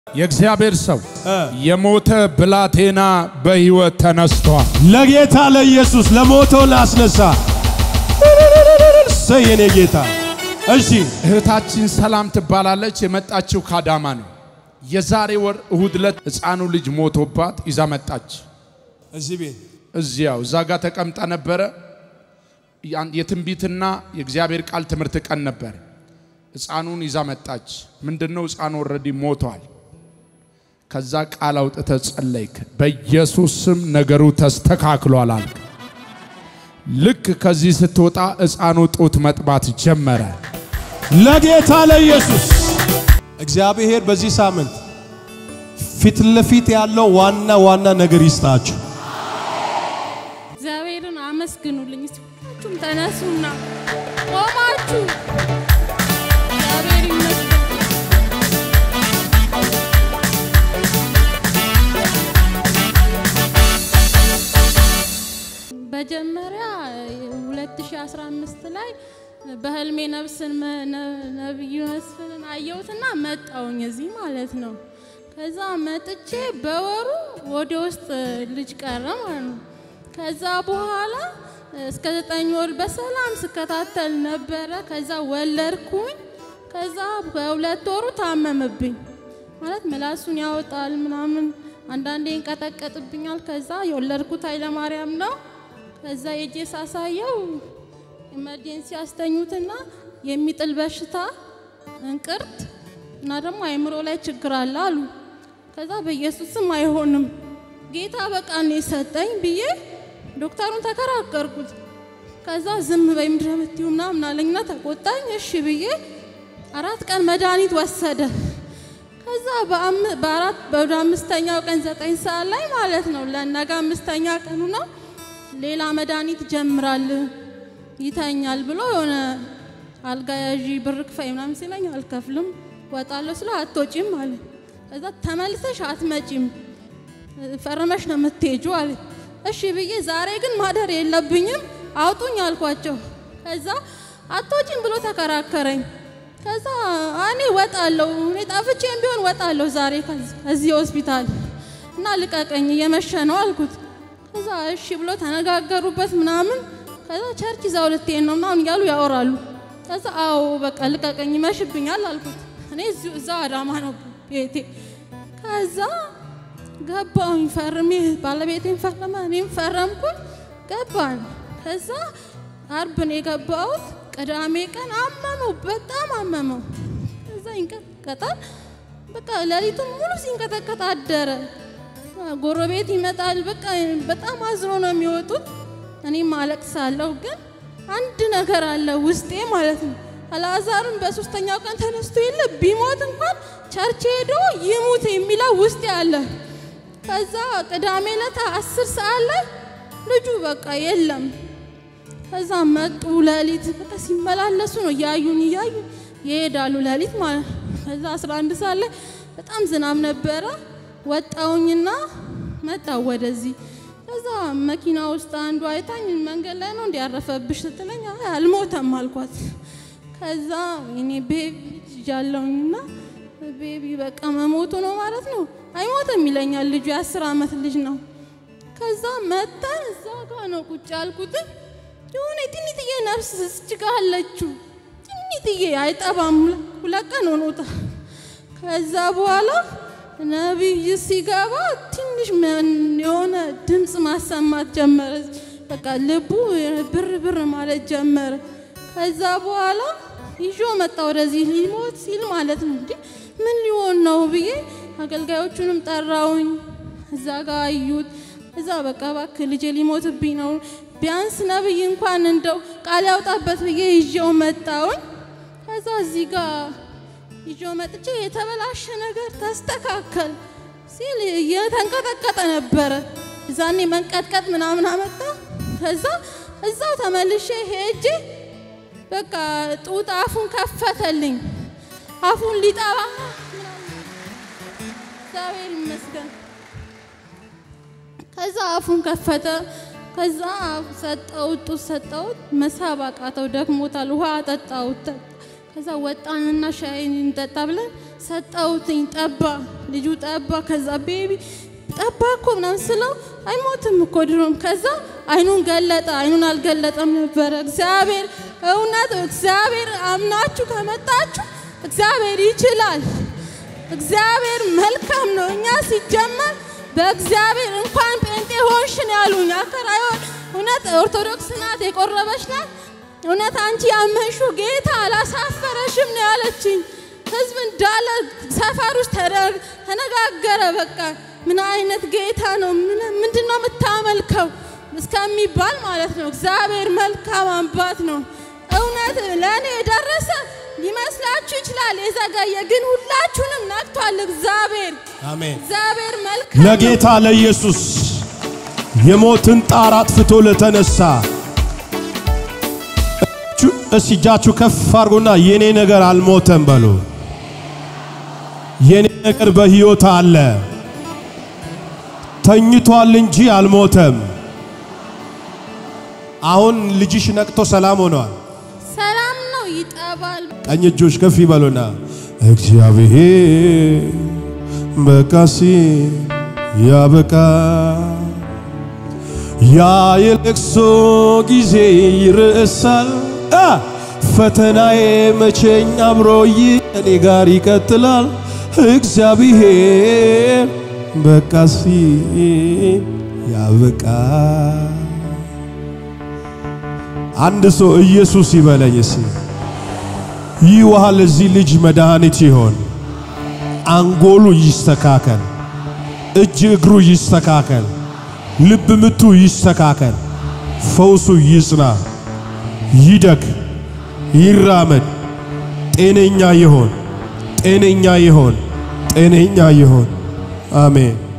የእግዚአብሔር ሰው የሞተ ብላቴና በሕይወት ተነስቷል። ለጌታ ለኢየሱስ ለሞተው ላስነሳ ሰይ የኔ ጌታ። እሺ እህታችን ሰላም ትባላለች። የመጣችው ካዳማ ነው። የዛሬ ወር እሁድ ዕለት ሕፃኑ ልጅ ሞቶባት ይዛ መጣች። እዚህ ቤት እዚያው እዛ ጋር ተቀምጣ ነበረ። ያን- የትንቢትና የእግዚአብሔር ቃል ትምህርት ቀን ነበር። ሕፃኑን ይዛ መጣች። ምንድነው? ሕፃኑ ኦልሬዲ ሞቷል። ከዛ ቃል አውጥተ ጸለይክ። በኢየሱስ ስም ነገሩ ተስተካክሏል አልክ። ልክ ከዚህ ስትወጣ ሕፃኑ ጡት መጥባት ጀመረ። ለጌታ ለኢየሱስ እግዚአብሔር በዚህ ሳምንት ፊት ለፊት ያለው ዋና ዋና ነገር ይስጣችሁ። እግዚአብሔርን አመስግኑልኝ። እስቲ ሁላችሁም ተነሱና ቆማችሁ እግዚአብሔር ይመስገን። መጀመሪያ 2015 ላይ በህልሜ ነብስን መ- ነ- ነብዩ መስፍንን አየሁትና መጣውኝ እዚህ ማለት ነው። ከዛ መጥቼ በወሩ ወደ ውስጥ ልጅ ቀረ ማለት ነው። ከዛ በኋላ እስከ ዘጠኝ ወር በሰላም ስከታተል ነበረ። ከዛ ወለድኩኝ። ከዛ በሁለት ወሩ ታመምብኝ ማለት ምላሱን ያወጣል ምናምን፣ አንዳንዴ ይንቀጠቀጥብኛል። ከዛ የወለድኩት ኃይለማርያም ነው። ከዛ የጄ ሳሳየው ኢመርጀንሲ ያስተኙትና የሚጥል በሽታ እንቅርት እና ደግሞ አይምሮ ላይ ችግር አለ አሉ። ከዛ በኢየሱስም አይሆንም ጌታ በቃ ነው የሰጠኝ ብዬ ዶክተሩን ተከራከርኩት። ከዛ ዝም በይ ምንድን ነው የምትይው ምናምን አለኝና ተቆጣኝ። እሺ ብዬ አራት ቀን መድኃኒት ወሰደ። ከዛ በአም- በአራት ወደ አምስተኛው ቀን ዘጠኝ ሰዓት ላይ ማለት ነው ለነገ አምስተኛ ቀኑ ነው ሌላ መድኃኒት ጀምራል ይተኛል ብሎ የሆነ አልጋ ያዢ ብር ክፈይ ምናምን ሲለኝ አልከፍልም ወጣለሁ ስለ አትወጪም አለ። ከዛ ተመልሰሽ አትመጪም ፈርመሽ ነው የምትሄጂው አለ። እሺ ብዬ ዛሬ ግን ማደር የለብኝም አውጡኝ አልኳቸው። ከዛ አትወጪም ብሎ ተከራከረኝ። ከዛ እኔ ወጣለሁ እኔ ጣፍቼም ቢሆን ወጣለሁ ዛሬ ከዚ- ከዚህ ሆስፒታል እና ልቀቀኝ እየመሸ ነው አልኩት። ከዛ እሺ ብሎ ተነጋገሩበት ምናምን። ከዛ ቸርች ይዛው ልትሄድ ነው ምናምን እያሉ ያወራሉ። ከዛ አዎ በቃ ልቀቀኝ ይመሽብኛል አልኩት። እኔ እዚሁ እዛው አዳማ ነው ቤቴ። ከዛ ገባሁኝ ፈርሜ ባለቤቴን ፈረመ፣ እኔም ፈረምኩኝ። ገባን። ከዛ አርብ ነው የገባሁት። ቅዳሜ ቀን አመመው፣ በጣም አመመው። ከዛ ይንቀጠቀጣል። በቃ ሌሊቱን ሙሉ ሲንቀጠቀጥ አደረ። ጎረቤት ይመጣል። በቃ በጣም አዝኖ ነው የሚወጡት። እኔም አለቅሳለሁ። ግን አንድ ነገር አለ ውስጤ ማለት ነው። አልዓዛርም በሶስተኛው ቀን ተነስቶ የለ ቢሞት እንኳን ቸርች ሄዶ ይሙት የሚለው ውስጤ አለ። ከዛ ቅዳሜ ዕለት አስር ሰዓት ላይ ልጁ በቃ የለም። ከዛ መጡ ሌሊት በቃ ሲመላለሱ ነው እያዩን እያዩ ይሄዳሉ ሌሊት ማለት ነው። ከዛ 11 ሰዓት ላይ በጣም ዝናብ ነበረ። ወጣውኝና መጣው ወደዚህ። ከዛ መኪና ውስጥ አንዱ አይታኝ መንገድ ላይ ነው እንዲያረፈብሽ ስትለኝ አይ አልሞተም አልኳት። ከዛ እኔ ቤቢ ልጅ ያለውኝና ቤቢ በቃ መሞቱ ነው ማለት ነው። አይሞትም ይለኛል ልጁ የአስር ዓመት ልጅ ነው። ከዛ መጣን እዛ ጋ ነው ቁጭ ያልኩትኝ የሆነ ትንጥዬ ነፍስ ስችጋ አለችው ትንጥዬ አይጠባም። ሁለት ቀን ሆኖታል። ከዛ በኋላ ነቢይ ሲገባ ትንሽ ምን- የሆነ ድምፅ ማሰማት ጀመረ። በቃ ልቡ ብር ብር ማለት ጀመረ። ከዛ በኋላ ይዞ መጣ ወደዚህ ሊሞት ሲል ማለት ነው። እንዴ ምን ሊሆን ነው ብዬ አገልጋዮቹንም ጠራውኝ። እዛ ጋር አዩት። እዛ በቃ እባክህ ልጄ ሊሞትብኝ ነው፣ ቢያንስ ነብይ እንኳን እንደው ቃል ያውጣበት ብዬ ይዤው መጣውኝ። ከዛ እዚህ ጋር ይዤው መጥቼ የተበላሸ ነገር ተስተካከል ሲል እየተንቀጠቀጠ ነበረ። እዛኔ መንቀጥቀጥ ምናምን አመጣ። ከዛ እዛው ተመልሼ ሄጄ በቃ ጡት አፉን ከፈተልኝ። አፉን ሊጠባ እግዚአብሔር ይመስገን። ከዛ አፉን ከፈተ። ከዛ ሰጠውት ጡት ሰጠውት፣ መሳብ አቃተው፣ ደክሞታል። ውሃ አጠጣውት። ከዛ ወጣንና ሻይ እንጠጣ ብለን ሰጠውትኝ። ጠባ ልጁ ጠባ። ከዛ ቤቢ ጠባ እኮ ምናምን ስለው አይሞትም እኮ ድሮም። ከዛ አይኑን ገለጠ። አይኑን አልገለጠም ነበረ። እግዚአብሔር እውነት እግዚአብሔር አምናችሁ ከመጣችሁ እግዚአብሔር ይችላል። እግዚአብሔር መልካም ነው። እኛ ሲጀመር በእግዚአብሔር እንኳን ጴንጤ ሆንሽ ነው ያሉኝ። አከራዮ እውነት ኦርቶዶክስ ናት፣ የቆረበች ናት። እውነት አንቺ ያመንሹ ጌታ አላሳፈረሽም ነው ያለችኝ። ህዝብ እንዳለ ሰፈር ውስጥ ተረ- ተነጋገረ። በቃ ምን አይነት ጌታ ነው? ምን- ምንድን ነው የምታመልከው እስከሚባል ማለት ነው። እግዚአብሔር መልካም አባት ነው። እውነት ለእኔ የደረሰ ሊመስላችሁ ይችላል፣ የዘገየ ግን ሁላችሁንም ነክቷል። እግዚአብሔር አሜን። እግዚአብሔር መልካም ነው። ለጌታ ለኢየሱስ የሞትን ጣር አጥፍቶ ለተነሳ እጁ- እስቲ እጃችሁ ከፍ አድርጉና የኔ ነገር አልሞተም በሉ። የኔ ነገር በሕይወት አለ። ተኝቷል እንጂ አልሞተም። አሁን ልጅሽ ነቅቶ ሰላም ሆኗል። ሰላም ነው፣ ይጠባል። ቀኝ እጆች ከፍ ይበሉና እግዚአብሔር በቃ ሲል ያበቃ ያ የለቅሶ ጊዜ ይርሳል። አ ፈተናዬ መቼኝ አብሮይ እኔ ጋር ይቀጥላል። እግዚአብሔር በቃ ሲል ያበቃ አንድ ሰው ኢየሱስ ይበለኝ እስኪ። ይህ ውሃ ለዚህ ልጅ መድኃኒት ይሆን። አንጎሉ ይስተካከል፣ እጅ እግሩ ይስተካከል፣ ልብ ምቱ ይስተካከል፣ ፈውሱ ይጽና፣ ይደግ፣ ይራመድ፣ ጤነኛ ይሆን፣ ጤነኛ ይሆን፣ ጤነኛ ይሆን። አሜን።